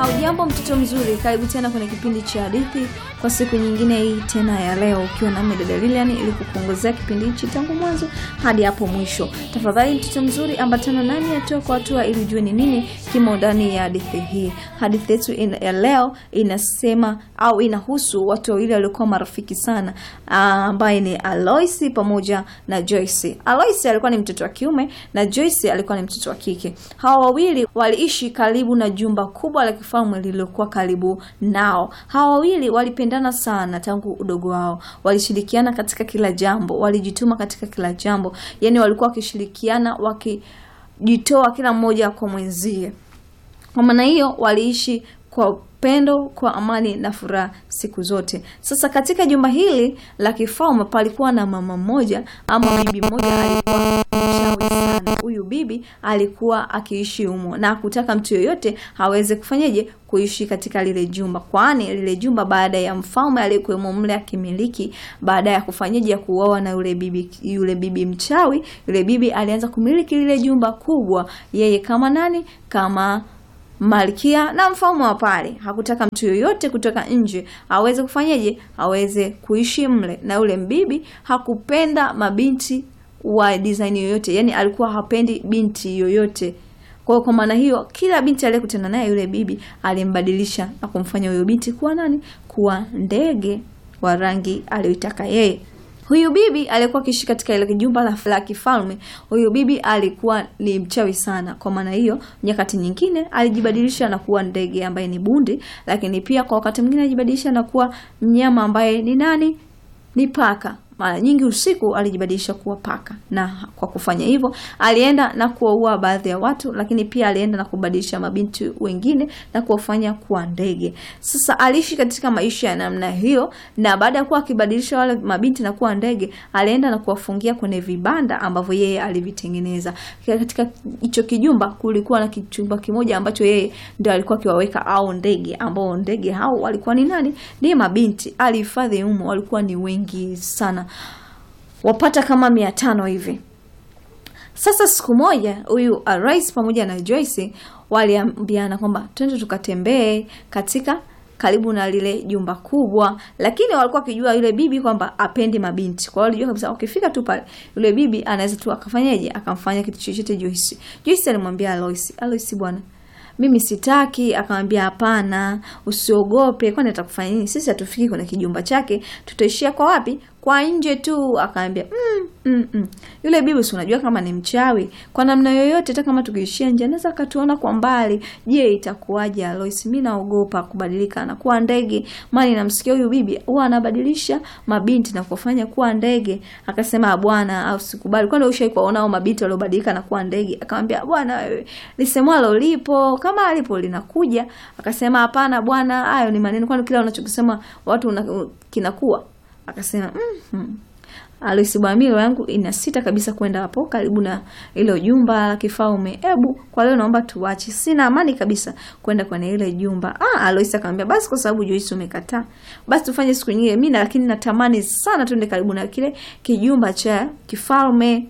Hujambo mtoto mzuri, karibu tena kwenye kipindi cha hadithi kwa siku nyingine hii tena ya leo, ukiwa nami dada Lilian ili kukuongozea kipindi hichi tangu mwanzo hadi hapo mwisho. Tafadhali mtoto mzuri, ambatana nami hatua kwa hatua ili ujue ni nini kimo ndani ya hadithi hii. Hadithi yetu ya leo inasema au inahusu watu wawili waliokuwa marafiki sana, ambaye ni Aloisi pamoja na Joyce. Aloisi alikuwa ni mtoto wa kiume na Joyce alikuwa ni mtoto wa kike. Hawa wawili waliishi karibu na jumba kubwa la kifalme lililokuwa karibu nao. Hawa wawili walipendana sana tangu udogo wao, walishirikiana katika kila jambo, walijituma katika kila jambo, yaani walikuwa wakishirikiana, wakijitoa kila mmoja kwa mwenzie. Kwa maana hiyo waliishi kwa upendo, kwa amani na furaha siku zote. Sasa katika jumba hili la kifalme palikuwa na mama mmoja ama bibi mmoja alikuwa mchawi sana. Huyu bibi alikuwa akiishi humo na hakutaka mtu yoyote aweze kufanyeje kuishi katika lile jumba, kwani lile jumba baada ya mfalme aliyekuwemo mle akimiliki, baada ya kufanyeje ya kuoa na yule bibi, yule bibi mchawi, yule bibi alianza kumiliki lile jumba kubwa, yeye kama nani, kama malkia na mfalme wa pale. Hakutaka mtu yoyote kutoka nje aweze kufanyeje, aweze kuishi mle. Na yule mbibi hakupenda mabinti wa design yoyote, yani alikuwa hapendi binti yoyote. Kwa hiyo kwa maana hiyo, kila binti aliyekutana naye yule bibi alimbadilisha na kumfanya huyo binti kuwa nani, kuwa ndege wa rangi aliyoitaka yeye. Huyu bibi alikuwa akiishi katika ile jumba la kifalme. Huyu bibi alikuwa ni mchawi sana. Kwa maana hiyo, nyakati nyingine alijibadilisha na kuwa ndege ambaye ni bundi, lakini pia kwa wakati mwingine alijibadilisha na kuwa mnyama ambaye ni nani? Ni paka. Mara nyingi usiku alijibadilisha kuwa paka, na kwa kufanya hivyo alienda na kuwaua baadhi ya watu, lakini pia alienda na kubadilisha mabinti wengine na kuwafanya kuwa ndege. Sasa aliishi katika maisha ya namna hiyo, na baada ya kuwa akibadilisha wale mabinti na kuwa ndege, alienda na kuwafungia kwenye vibanda ambavyo yeye alivitengeneza. Katika hicho kijumba kulikuwa na kichumba kimoja ambacho yeye ndio alikuwa akiwaweka au ndege, ambao ndege hao walikuwa ni nani? Ni mabinti. Alihifadhi humo, walikuwa ni wengi sana wapata kama mia tano hivi. Sasa siku moja huyu Arise pamoja na Joyce waliambiana kwamba twende tukatembee katika karibu na lile jumba kubwa, lakini walikuwa wakijua yule bibi kwamba apendi mabinti. Kwa hiyo walijua kabisa ukifika tu pale yule bibi anaweza tu akafanyaje, akamfanya kitu chochote Joyce. Joyce alimwambia Aloisi, Aloisi bwana mimi sitaki. Akamwambia hapana, usiogope, kwani atakufanya nini? Sisi hatufiki kwenye kijumba chake, tutaishia kwa wapi? Kwa nje tu. Akaambia mm, mm, mm. Yule bibi si unajua kama ni mchawi, kwa namna yoyote, hata kama tukiishia nje anaweza akatuona kwa mbali. Je, itakuwaje Alois? Mi naogopa kubadilika na kuwa ndege, maana namsikia huyu bibi huwa anabadilisha mabinti na kufanya kuwa ndege. Akasema bwana, au sikubali. Kwani ushai kuwaona hao mabinti waliobadilika na kuwa ndege? Akamwambia bwana, wewe lisemwalo lipo kama alipo linakuja. Akasema hapana bwana, hayo ni maneno, kwani kila unachokisema watu una, kinakuwa Akasema mm -hmm. Aloisi bwana, mimi yangu ina sita kabisa kwenda hapo karibu na ile jumba la kifalme. Ebu kwa leo naomba tuache, sina amani kabisa kwenda kwenye ile jumba. Ah, Aloisi akamwambia basi, kwa sababu Joyce umekataa, basi tufanye siku nyingine. Mimi lakini natamani sana twende karibu na kile kijumba cha kifalme.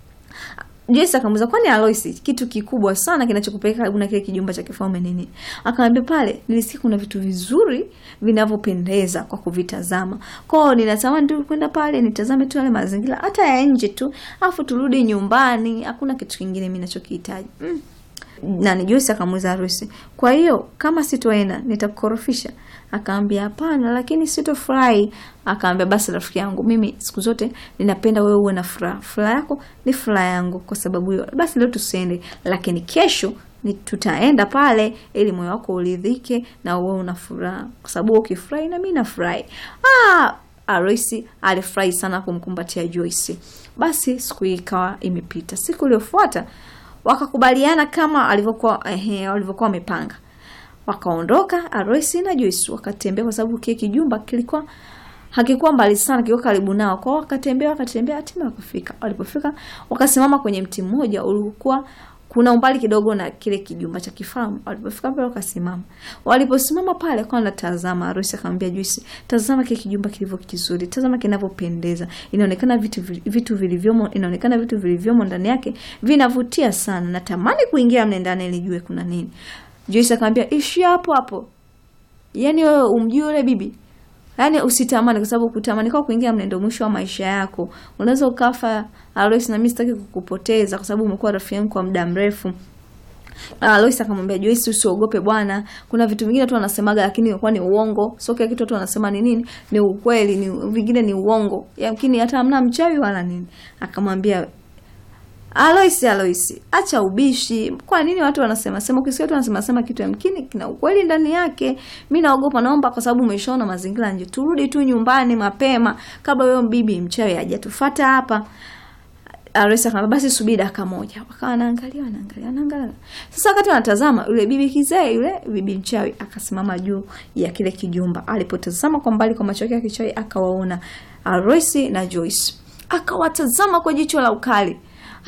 Joyce akamuuliza kwani Aloisi, kitu kikubwa sana kinachokupeleka karibu na kile kijumba cha kifalme nini? Akamwambia pale nilisikia kuna vitu vizuri vinavyopendeza kwa kuvitazama. Kwa hiyo ninatamani tu kwenda pale nitazame tu yale mazingira hata ya nje tu, afu turudi nyumbani. Hakuna kitu kingine mimi ninachokihitaji. Mm. Nani Joyce akamuuliza Aloisi, kwa hiyo kama sitoenda nitakukorofisha? Akaambia hapana, lakini sitofurahi. Akaambia basi rafiki yangu, mimi siku zote ninapenda wewe uwe na furaha. Furaha yako ni furaha yangu, kwa sababu hiyo basi leo tusiende, lakini kesho ni tutaenda pale ili moyo wako uridhike na uwe una furaha, kwa sababu ukifurahi na mimi nafurahi. Ah, Aloisi alifurahi sana kumkumbatia Joyce. Basi siku hii ikawa imepita. Siku iliyofuata wakakubaliana kama alivyokuwa ehe, walivyokuwa wamepanga wakaondoka Aloisi na Joyce wakatembea, kwa sababu kile kijumba kilikuwa hakikuwa mbali sana, kilikuwa karibu nao. Kwao wakatembea wakatembea, hatimaye wakafika. Walipofika wakasimama kwenye mti mmoja ulikuwa kuna umbali kidogo na kile kijumba cha kifalme. Walipofika pale wakasimama. Waliposimama pale kwa natazama, Aloisi akamwambia Joyce, tazama kile kijumba kilivyo kizuri, tazama kinavyopendeza. Inaonekana vitu vitu vilivyomo, inaonekana vitu vilivyomo ndani yake vinavutia sana. Natamani kuingia mle ndani ili nijue kuna nini. Joyce akamwambia ishi hapo hapo, yaani wewe umjui yule bibi yaani usitamani, kwa sababu kutamani kwa kuingia mle ndio mwisho wa maisha yako. Unaweza ukafa. Alois, na mimi sitaki kukupoteza kwa sababu umekuwa rafiki yangu kwa muda mrefu. Alois akamwambia Joyce, usiogope bwana, kuna vitu vingine tu wanasemaga, lakini ilikuwa ni uongo. Sio kila kitu watu wanasema ni nini, ni ukweli, ni vingine ni uongo, yamkini hata hamna mchawi wala nini. Akamwambia Alois, Alois, acha ubishi. Kwa nini watu wanasema sema? Ukisikia watu wanasema sema kitu yamkini kina ukweli ndani yake. Mimi naogopa, naomba kwa sababu umeshaona mazingira nje, turudi tu nyumbani mapema kabla huyo bibi mchawi hajatufuata hapa. Alois akamwambia basi subiri dakika moja. Wakawa wanaangalia wanaangalia wanaangalia. Sasa wakati wanatazama yule bibi kizee yule bibi mchawi akasimama juu ya kile kijumba. Alipotazama kwa mbali kwa macho yake ya kichawi akawaona Alois na Joyce. Akawatazama kwa jicho la ukali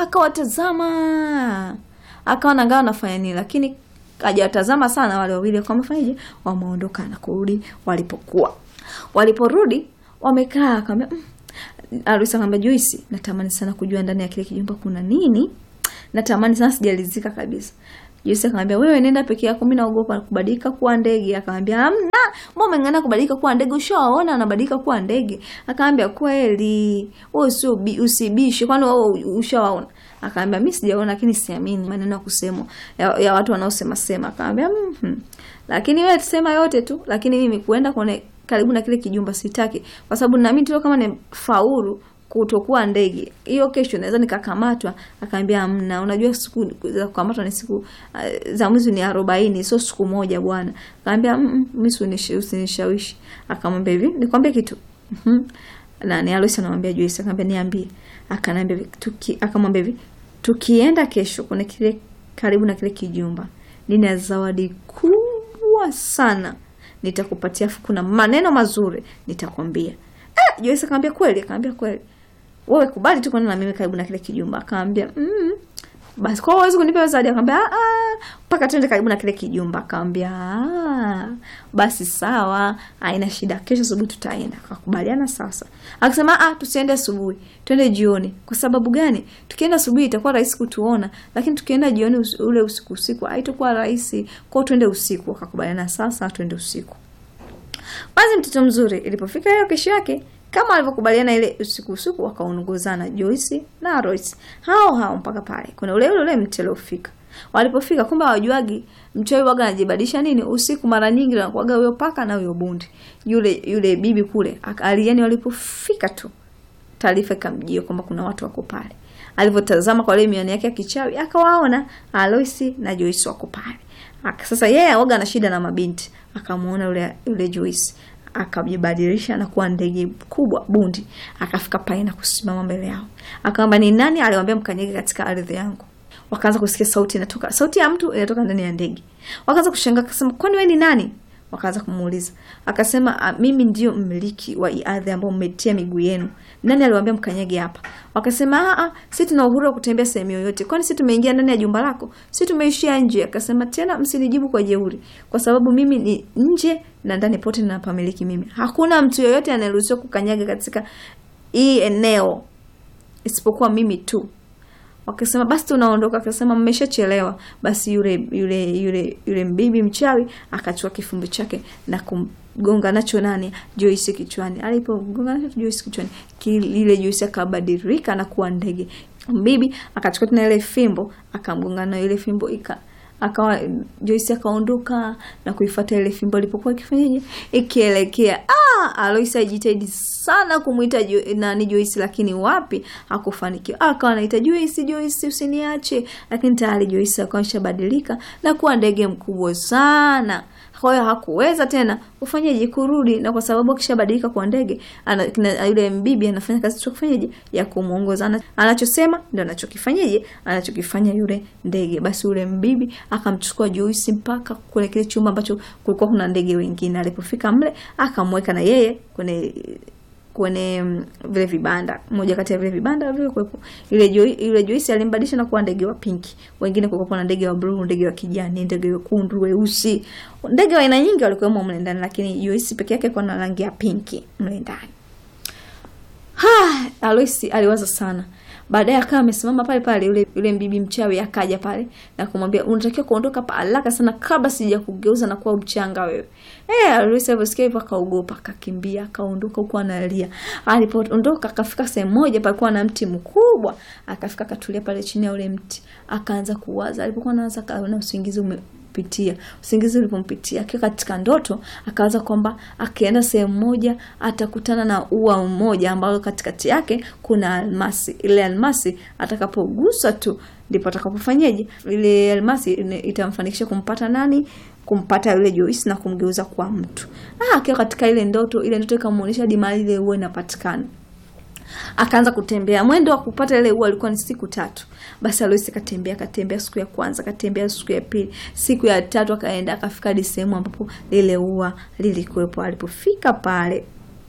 akawatazama akawa nangaa anafanya nini, lakini hajawatazama sana wale wawili. Wakawa wamefanyaje? Wameondoka na kurudi walipokuwa. Waliporudi wamekaa, akamwambia mm. Arusi akamwambia Joyce, natamani sana kujua ndani ya kile kijumba kuna nini, natamani sana, sijalizika kabisa. Joyce akamwambia wewe nenda peke yako, mimi naogopa kubadilika kuwa ndege. Akamwambia hamna, mbona umeng'ana kubadilika kuwa ndege? Ushawaona anabadilika kuwa ndege? Akamwambia kweli, wewe usio usibishe, kwani wewe ushawaona? Akamwambia mimi sijaona, lakini siamini maneno ya kusema ya, ya watu wanaosema sema. Akamwambia mhm, lakini wewe tusema yote tu, lakini mimi kuenda kuone karibu na kile kijumba sitaki, kwa sababu naamini tu kama ni faulu kutokuwa ndege hiyo, kesho naweza nikakamatwa. Akaambia amna, unajua siku za kukamatwa ni siku uh, za mwezi ni arobaini, sio siku moja bwana. Akaambia mimi usinishawishi. Akamwambia hivi, nikwambie kitu mhm, na ni Alois anamwambia Joyce, akamwambia niambie. Akanambia tuki, akamwambia hivi, tukienda kesho kuna kile karibu na kile kijumba, nina zawadi kubwa sana nitakupatia, kuna maneno mazuri nitakwambia. Eh, Joyce akamwambia kweli? Akamwambia kweli wewe kubali tu kwenda na mimi karibu na kile kijumba. Akamwambia mm, basi kwa huwezi kunipa zawadi? Akamwambia ah, mpaka twende karibu na kile kijumba. Akamwambia ah, basi sawa, haina shida, kesho asubuhi tutaenda. Akakubaliana sasa. Akasema ah, tusiende asubuhi, twende jioni. Kwa sababu gani? Tukienda asubuhi itakuwa rahisi kutuona, lakini tukienda jioni us ule usiku usiku haitakuwa rahisi, kwao twende usiku. Akakubaliana sasa, twende usiku. Basi mtoto mzuri, ilipofika hiyo kesho yake kama walivyokubaliana ile usiku usiku, wakaongozana Joyce na Royce hao hao mpaka pale kuna ule ule mti uliofika. Walipofika, kumbe hawajuagi mchawi waga anajibadilisha nini usiku. Mara nyingi anakuaga huyo paka na huyo bundi yule yule bibi kule aliani. Walipofika tu taarifa ikamjia kwamba kuna watu wako pale. Alivyotazama kwa ile miani yake ya kichawi akawaona Aloisi na Joyce wako pale. Sasa yeye yeah, waga na shida na mabinti, akamuona yule yule Joyce akajibadilisha na kuwa ndege kubwa bundi, akafika pale na kusimama mbele yao, akamwambia ni nani aliwaambia mkanyege katika ardhi yangu? Wakaanza kusikia sauti inatoka, sauti ya mtu inatoka ndani ya ndege. Wakaanza kushangaa, akasema kwani wewe ni nani? Wakaanza kumuuliza, akasema mimi ndio mmiliki wa ardhi ambayo mmetia miguu yenu. Nani aliwaambia mkanyege hapa? Wakasema a a, sisi tuna uhuru wa kutembea sehemu yoyote. Kwani sisi tumeingia ndani ya jumba lako? Sisi tumeishia nje. Akasema tena, msinijibu kwa jeuri, kwa sababu mimi ni nje na ndani pote ninapamiliki mimi. Hakuna mtu yoyote anayeruhusiwa kukanyaga katika hii eneo isipokuwa mimi tu. Wakasema basi tunaondoka. Akasema mmeshachelewa. Basi yule yule yule yule mbibi mchawi akachukua kifumbi chake na kumgonga nacho nani Joyce kichwani. Alipogonga nacho Joyce kichwani, ile Joyce akabadilika na kuwa ndege. Mbibi akachukua tena ile fimbo akamgonga na ile fimbo ika akawa Joyce akaondoka na kuifuata ile fimbo ilipokuwa ikifanyaje ikielekea. Ah, Alois ajitahidi sana kumuita jo, nani Joyce, lakini wapi, hakufanikiwa. Akawa anaita Joyce, Joyce usiniache, lakini tayari Joyce akawa ameshabadilika na kuwa ndege mkubwa sana. Kwa hiyo hakuweza tena ufanyaje kurudi, na kwa sababu akishabadilika kwa ndege, yule mbibi anafanya kazi tu kufanyaje ya kumuongoza, anachosema ndio anachokifanyaje, anachokifanya yule ndege. Basi yule mbibi akamchukua Joyce mpaka kule kile chumba ambacho kulikuwa kuna ndege wengine. Alipofika mle, akamweka na yeye kwenye kwenye vile vibanda, moja kati ya vile vibanda vile kuwepo ile Joy, ile Joyce alimbadilisha na kuwa ndege wa pinki. Wengine kulikuwa na ndege wa blue, ndege wa kijani, ndege wekundu, weusi, ndege wa aina nyingi walikuwemo mle ndani, lakini Joyce peke yake kwa na rangi ya pinki mle ndani. Ha, Aloisi aliwaza sana. baadaye akawa amesimama pale pale, yule yule bibi mchawi akaja pale na kumwambia unatakiwa kuondoka pa haraka sana kabla sija kugeuza na kuwa mchanga wewe. Eh, Aloisi aliposikia hivyo akaogopa, akakimbia, akaondoka huko analia. Alipoondoka akafika sehemu moja palikuwa na mti mkubwa, akafika akatulia pale chini ya ule mti, akaanza kuwaza. Alipokuwa anaanza kaona usingizi ume pitia usingizi ulipompitia akiwa katika ndoto akawaza kwamba akienda sehemu moja atakutana na ua mmoja ambalo katikati yake kuna almasi ile almasi atakapogusa tu ndipo atakapofanyaje ile almasi itamfanikisha kumpata nani kumpata yule Joyce na kumgeuza kwa mtu ah akiwa katika ile ndoto ile ndoto ikamuonyesha hadi mahali ile ua inapatikana akaanza kutembea. Mwendo wa kupata ile ua alikuwa ni siku tatu. Basi Aloisi katembea, katembea siku ya kwanza, katembea siku ya pili, siku ya tatu akaenda akafika hadi sehemu ambapo lile ua lilikuwepo. Alipofika pale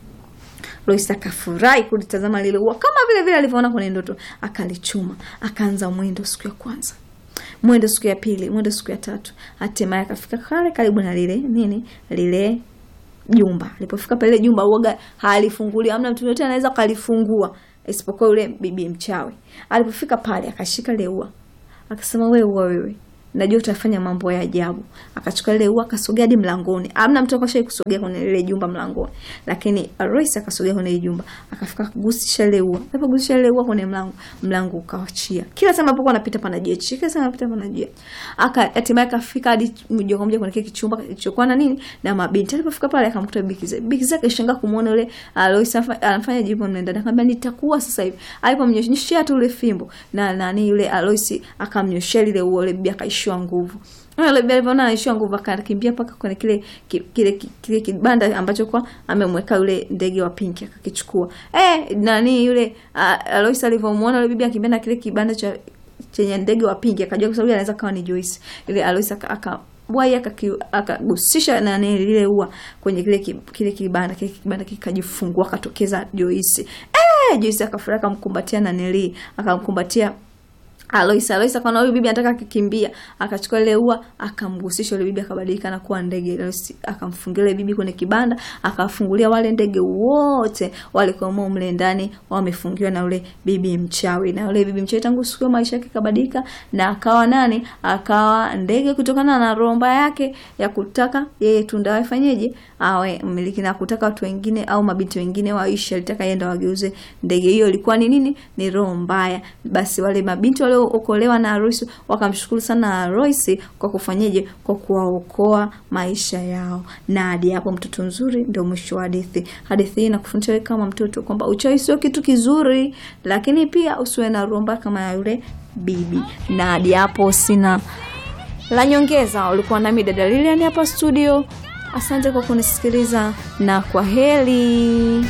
Lois akafurahi kulitazama lile ua kama vile vile alivyoona kwenye ndoto, akalichuma, akaanza mwendo siku ya kwanza mwendo siku ya pili, mwendo siku ya tatu, hatimaye akafika kale karibu na lile nini lile jumba. Alipofika pale jumba uoga halifunguliwa, hamna mtu yote anaweza kalifungua isipokuwa yule bibi mchawi. Alipofika pale akashika ile ua, akasema wewe ua wewe, najua utafanya mambo ya ajabu. Akachukua ile ua akasogea hadi mlangoni. Hamna mtu akashawahi kusogea kwenye ile jumba mlangoni, lakini Royce akasogea kwenye ile jumba, akafika kugusisha ile ua. Alipogusisha ile ua kwenye mlango, mlango ukawachia. Kila sema hapo anapita pana jeshi, kila sema anapita pana jeshi. Aka hatimaye akafika hadi moja kwa moja kwenye kile kichumba kilichokuwa na nini na mabinti. Alipofika pale akamkuta Bikiza. Bikiza akashangaa kumuona yule Royce anafanya jibu ndani. Akamwambia nitakuwa sasa hivi. Alipomnyoshia tu ile fimbo na nani yule Royce akamnyoshia ile ua, ile bibi akaishiwa nguvu. Alivyoona anaishiwa nguvu akakimbia mpaka kwenye kile kile kile kibanda ambacho kwa amemweka yule ndege wa pinki akakichukua. Eh, nani yule Alois alivyomuona yule bibi akimbia na kile kibanda cha chenye ndege wa pinki akajua kwa sababu anaweza kawa ni Joyce. Ile Alois aka bwai akagusisha nani lile ua kwenye kile kile kibanda kile kibanda kikajifungua akatokeza Joyce. Eh, Joyce akafurahi akamkumbatia nanili akamkumbatia Alois Alois akaona huyu bibi anataka kukimbia, akachukua ile ua akamgusisha yule bibi, akabadilika na kuwa ndege. Alois akamfungia ile bibi kwenye kibanda, akafungulia wale ndege wote walikuwa mle ndani wamefungiwa na yule bibi mchawi. Na yule bibi mchawi tangu siku maisha yake kabadilika na akawa nani? Akawa ndege kutokana na romba yake ya kutaka yeye tu ndio afanyeje, awe mmiliki na kutaka watu wengine au mabinti wengine waishi, alitaka yeye ndio wageuze ndege. Hiyo ilikuwa ni nini? Ni roho mbaya. Basi wale mabinti wale okolewa na Royce wakamshukuru sana Royce kwa kufanyaje, kwa kuwaokoa maisha yao. Na hadi hapo, mtoto mzuri ndio mwisho wa hadithi. Hadithi hii inakufundisha wewe kama mtoto kwamba uchawi sio kitu kizuri, lakini pia usiwe na romba kama ya yule bibi. Na hadi hapo sina la nyongeza. Ulikuwa nami dada Lilian hapa studio. Asante kwa kunisikiliza na kwa heri.